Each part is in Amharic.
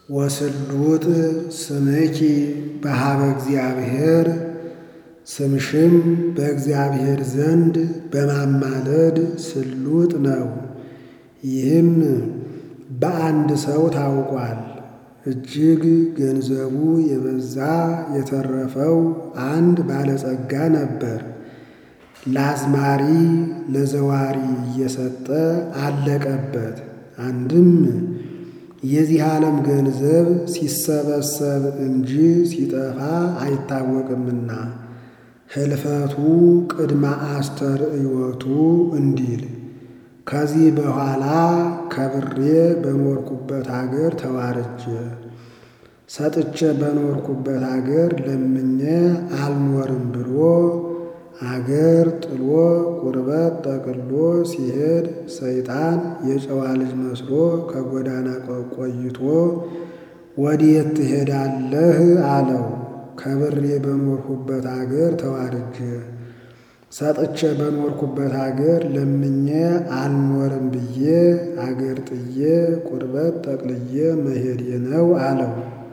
ወስሉጥ ስምኪ በሃበ እግዚአብሔር ስምሽም በእግዚአብሔር ዘንድ በማማለድ ስሉጥ ነው። ይህም በአንድ ሰው ታውቋል። እጅግ ገንዘቡ የበዛ የተረፈው አንድ ባለጸጋ ነበር። ለአዝማሪ ለዘዋሪ እየሰጠ አለቀበት። አንድም የዚህ ዓለም ገንዘብ ሲሰበሰብ እንጂ ሲጠፋ አይታወቅምና ህልፈቱ ቅድመ አስተርእዮቱ እንዲል ከዚህ በኋላ ከብሬ በኖርኩበት አገር ተዋርጄ ሰጥቼ በኖርኩበት አገር ለምኜ አልኖርም ብሎ አገር ጥሎ ቁርበት ጠቅሎ ሲሄድ ሰይጣን የጨዋ ልጅ መስሎ ከጎዳና ቆይቶ ወዴት ትሄዳለህ አለው። ከብሬ በኖርኩበት አገር ተዋርጄ ሰጥቼ በኖርኩበት አገር ለምኜ አልኖርም ብዬ አገር ጥዬ ቁርበት ጠቅልዬ መሄድ ነው አለው።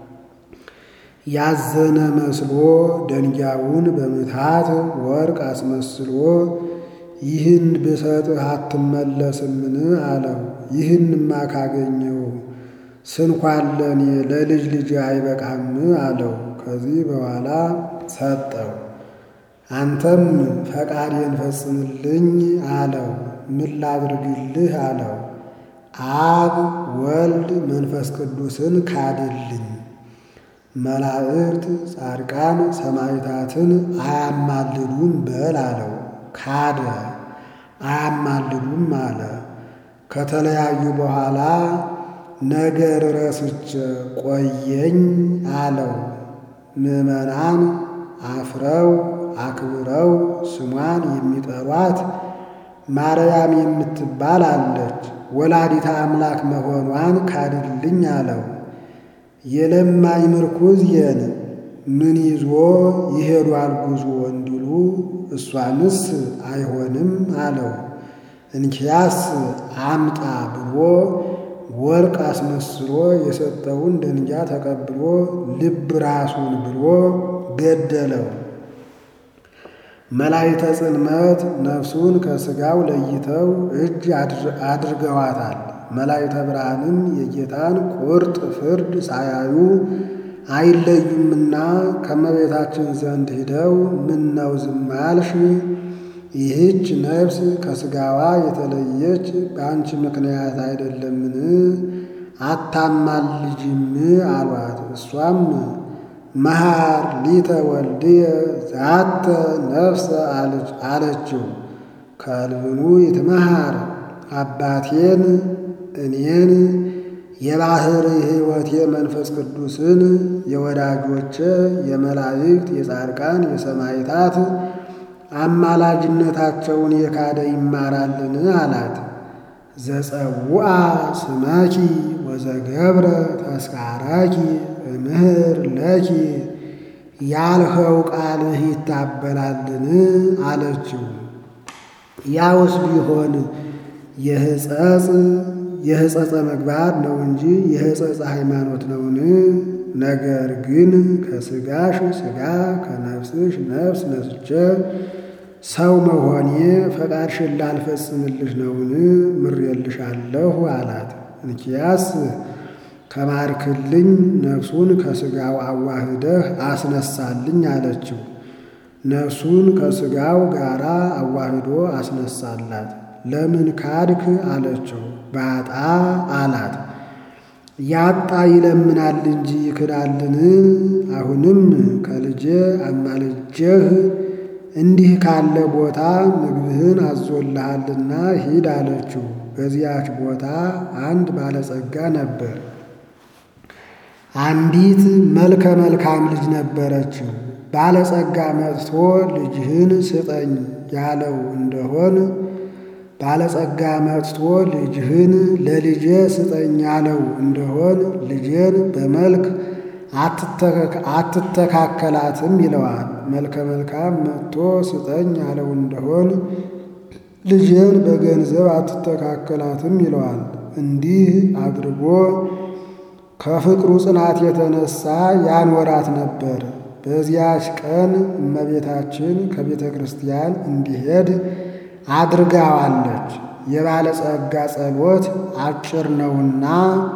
ያዘነ መስሎ ደንጊያውን በምትሃት ወርቅ አስመስሎ ይህን ብሰጥህ አትመለስምን አለው። ይህንማ ካገኘው ስንኳን ለእኔ ለልጅ ልጅ አይበቃም አለው። ከዚህ በኋላ ሰጠው። አንተም ፈቃዴን ፈጽምልኝ አለው። ምን ላድርግልህ አለው። አብ ወልድ መንፈስ ቅዱስን ካድልኝ መላእክት ጻድቃን ሰማዕታትን አያማልዱም በል አለው። ካደ አያማልዱም አለ። ከተለያዩ በኋላ ነገር ረስቼ ቆየኝ አለው። ምዕመናን አፍረው አክብረው ስሟን የሚጠሯት ማርያም የምትባል አለች። ወላዲታ አምላክ መሆኗን ካድልኝ አለው። የለማኝ ምርኩዝየን ምን ይዞ ይሄዷል ጉዞ እንዲሉ እሷንስ አይሆንም አለው። እንኪያስ አምጣ ብሎ ወርቅ አስመስሎ የሰጠውን ደንጊያ ተቀብሎ ልብ ራሱን ብሎ ገደለው። መላእክተ ጽልመት ነፍሱን ከሥጋው ለይተው እጅ አድርገዋታል። መላእክተ ብርሃንም የጌታን ቁርጥ ፍርድ ሳያዩ አይለዩምና ከመቤታችን ዘንድ ሂደው ምን ነው ዝም አልሽ? ይህች ነፍስ ከሥጋዋ የተለየች በአንቺ ምክንያት አይደለምን? አታማልጅም አሏት። እሷም መሃር ሊተ ወልድየ ዛተ ነፍሰ አለችው። ከልብኑ ይትመሃር አባቴን እኔን የባሕር ሕይወቴ መንፈስ ቅዱስን የወዳጆቼ የመላእክት የጻድቃን የሰማዕታት አማላጅነታቸውን የካደ ይማራልን አላት። ዘጸውአ ስመኪ ወዘገብረ ተስካረኪ እምህር ለኪ ያልኸው ቃልህ ይታበላልን አለችው። ያውስ ቢሆን የሕጸጽ የሕጸጸ ምግባር ነው እንጂ የሕጸጸ ሃይማኖት ነውን? ነገር ግን ከሥጋሽ ሥጋ ከነፍስሽ ነፍስ ነስቼ ሰው መሆኔ ፈቃድሽን ላልፈጽምልሽ ነውን? ምሬልሻለሁ አላት። እንኪያስ ከማርክልኝ ነፍሱን ከሥጋው አዋህደህ አስነሳልኝ አለችው። ነፍሱን ከሥጋው ጋር አዋህዶ አስነሳላት። ለምን ካድክ አለችው። ባጣ አላት። ያጣ ይለምናል እንጂ ይክዳልን? አሁንም ከልጄ አማልጄህ እንዲህ ካለ ቦታ ምግብህን አዞልሃልና ሂድ አለችው። በዚያች ቦታ አንድ ባለጸጋ ነበር። አንዲት መልከ መልካም ልጅ ነበረችው። ባለጸጋ መጥቶ ልጅህን ስጠኝ ያለው እንደሆን ባለጸጋ መጥቶ ልጅህን ለልጄ ስጠኝ ያለው እንደሆን ልጄን በመልክ አትተካከላትም ይለዋል። መልከ መልካም መጥቶ ስጠኝ ያለው እንደሆን ልጄን በገንዘብ አትተካከላትም ይለዋል። እንዲህ አድርጎ ከፍቅሩ ጽናት የተነሳ ያኖራት ነበር። በዚያች ቀን እመቤታችን ከቤተ ክርስቲያን እንዲሄድ አድርጋዋለች። የባለጸጋ ጸሎት አጭር ነውና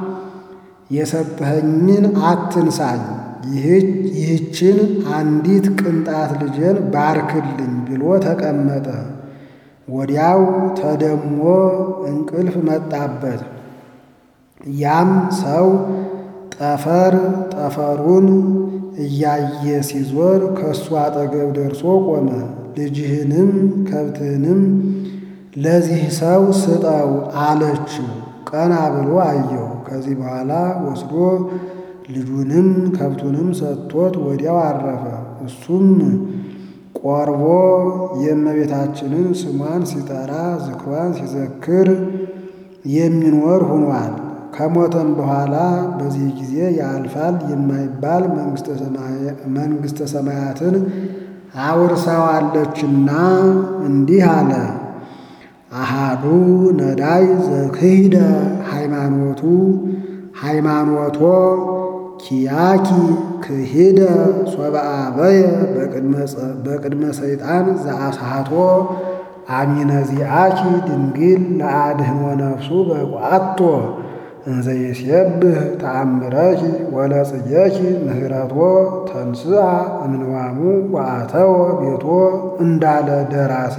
የሰጠኸኝን አትንሳኝ፣ ይህችን አንዲት ቅንጣት ልጄን ባርክልኝ ብሎ ተቀመጠ። ወዲያው ተደሞ እንቅልፍ መጣበት። ያም ሰው ጠፈር ጠፈሩን እያየ ሲዞር ከእሱ አጠገብ ደርሶ ቆመ። ልጅህንም ከብትህንም ለዚህ ሰው ስጠው አለችው። ቀና ብሎ አየው። ከዚህ በኋላ ወስዶ ልጁንም ከብቱንም ሰጥቶት ወዲያው አረፈ። እሱም ቆርቦ የእመቤታችንን ስሟን ሲጠራ ዝክሯን ሲዘክር የሚኖር ሆኗል። ከሞተም በኋላ በዚህ ጊዜ ያልፋል የማይባል መንግሥተ ሰማያትን አውርሰዋለችና እንዲህ አለ። አሃዱ ነዳይ ዘክሂደ ሃይማኖቱ ሃይማኖቶ ኪያኪ ክሂደ ሶበአበየ በቅድመ ሰይጣን ዘአስሃቶ አሚነ ዚአኪ ድንግል ለአድህኖ ነፍሱ በቋቶ እንዘ ይሴብህ ተአምረኪ ወለጽየኪ ምህረቶ ተንስአ እምንዋሙ ወአተወ ቤቶ እንዳለ ደራሲ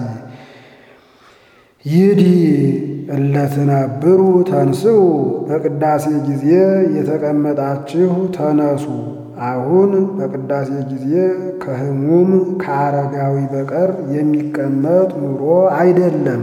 ይዲ እለትነብሩ ተንስኡ በቅዳሴ ጊዜ የተቀመጣችሁ ተነሱ። አሁን በቅዳሴ ጊዜ ከሕሙም ከአረጋዊ በቀር የሚቀመጥ ኑሮ አይደለም።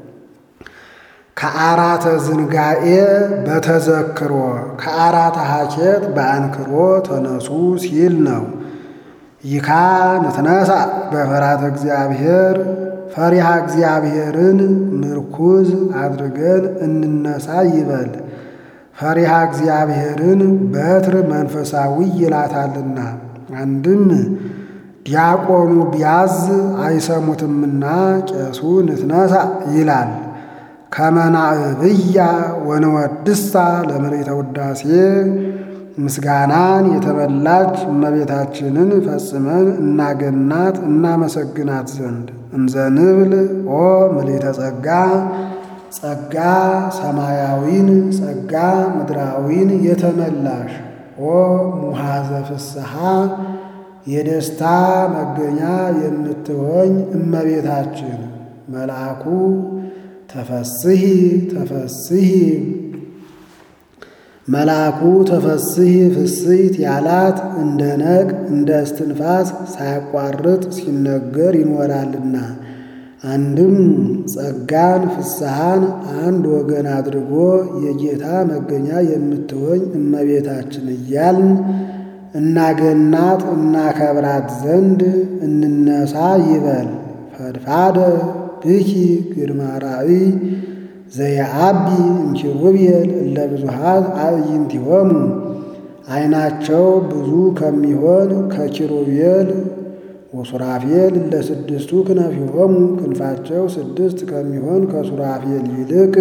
ከአራተ ዝንጋኤ በተዘክሮ ከአራተ ሀኬት በአንክሮ ተነሱ ሲል ነው። ይካ ንትነሳ በፍርሃተ እግዚአብሔር ፈሪሃ እግዚአብሔርን ምርኩዝ አድርገን እንነሳ ይበል። ፈሪሃ እግዚአብሔርን በትር መንፈሳዊ ይላታልና። አንድም ዲያቆኑ ቢያዝ አይሰሙትምና ቄሱ ንትነሳ ይላል። ከመናእብያ ወንወድሳ ለመሬተ ውዳሴ ምስጋናን የተመላች እመቤታችንን ፈጽመን እናገናት እናመሰግናት ዘንድ እንዘ ንብል ኦ ምልዕተ ጸጋ ጸጋ ሰማያዊን ጸጋ ምድራዊን የተመላሽ ኦ ሙሃዘ ፍስሐ የደስታ መገኛ የምትሆኝ እመቤታችን መልአኩ ተፈስሂ ተፈስሂ መልአኩ ተፈስሂ ፍስሕት ያላት እንደ ነቅ እንደ እስትንፋስ ሳያቋርጥ ሲነገር ይኖራልና። አንድም ጸጋን ፍስሐን አንድ ወገን አድርጎ የጌታ መገኛ የምትሆኝ እመቤታችን እያልን እናገናት እናከብራት ዘንድ እንነሳ ይበል። ፈድፋደ ብኪ ግርማ ራእይ ዘየአቢ እምኪሩቤል እለ ብዙኃት አዕይንቲሆሙ ዓይናቸው ብዙ ከሚሆን ከኪሩቤል ወሱራፌል እለ ስድስቱ ክነፊሆሙ ክንፋቸው ስድስት ከሚሆን ከሱራፌል ይልቅ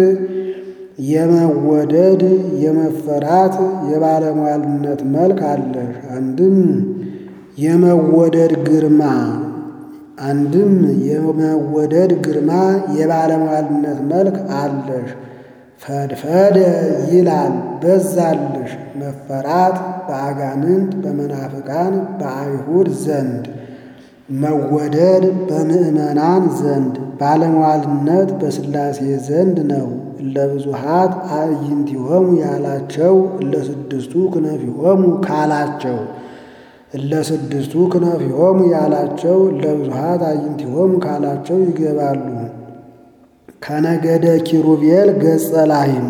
የመወደድ የመፈራት የባለሟልነት መልክ አለሽ። አንድም የመወደድ ግርማ አንድም የመወደድ ግርማ የባለሟልነት መልክ አለሽ። ፈድፈደ ይላል በዛልሽ መፈራት በአጋንንት በመናፍቃን በአይሁድ ዘንድ መወደድ በምዕመናን ዘንድ ባለሟልነት በሥላሴ ዘንድ ነው። ለብዙሃት አዕይንቲሆሙ ያላቸው ለስድስቱ ክነፊሆሙ ካላቸው ለስድስቱ ክነፊሆሙ ያላቸው ለብዙሃት አዕይንቲሆሙ ካላቸው ይገባሉ። ከነገደ ኪሩቤል ገጸ ላሂም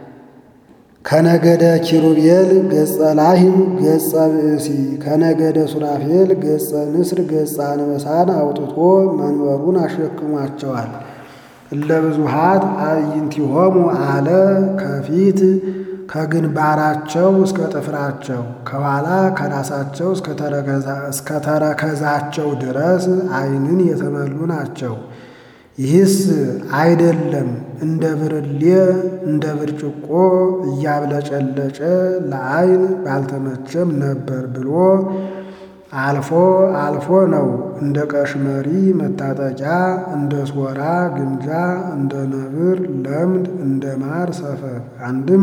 ከነገደ ኪሩቤል ገጸ ላሂም ገጸ ብእሲ ከነገደ ሱራፌል ገጸ ንስር ገጸ አንበሳን አውጥቶ መንበሩን አሸክሟቸዋል። ለብዙሃት አዕይንቲሆሙ አለ ከፊት ከግንባራቸው እስከ ጥፍራቸው ከኋላ ከራሳቸው እስከ ተረከዛቸው ድረስ ዓይንን የተመሉ ናቸው። ይህስ አይደለም እንደ ብርሌ እንደ ብርጭቆ እያብለጨለጨ ለዓይን ባልተመቸም ነበር ብሎ አልፎ አልፎ ነው። እንደ ቀሽመሪ መታጠቂያ፣ እንደ ሶራ ግምጃ፣ እንደ ነብር ለምድ፣ እንደ ማር ሰፈፍ አንድም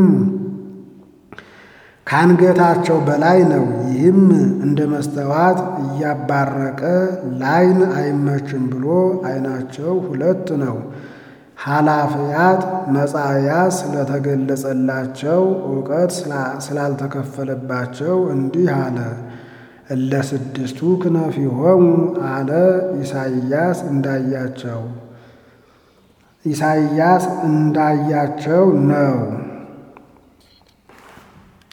ከአንገታቸው በላይ ነው። ይህም እንደ መስተዋት እያባረቀ ላይን አይመችም ብሎ ዓይናቸው ሁለት ነው። ኃላፊያት መጻእያት ስለተገለጸላቸው እውቀት ስላልተከፈለባቸው እንዲህ አለ። እለ ስድስቱ ክነፊሆሙ አለ ኢሳይያስ እንዳያቸው ኢሳይያስ እንዳያቸው ነው።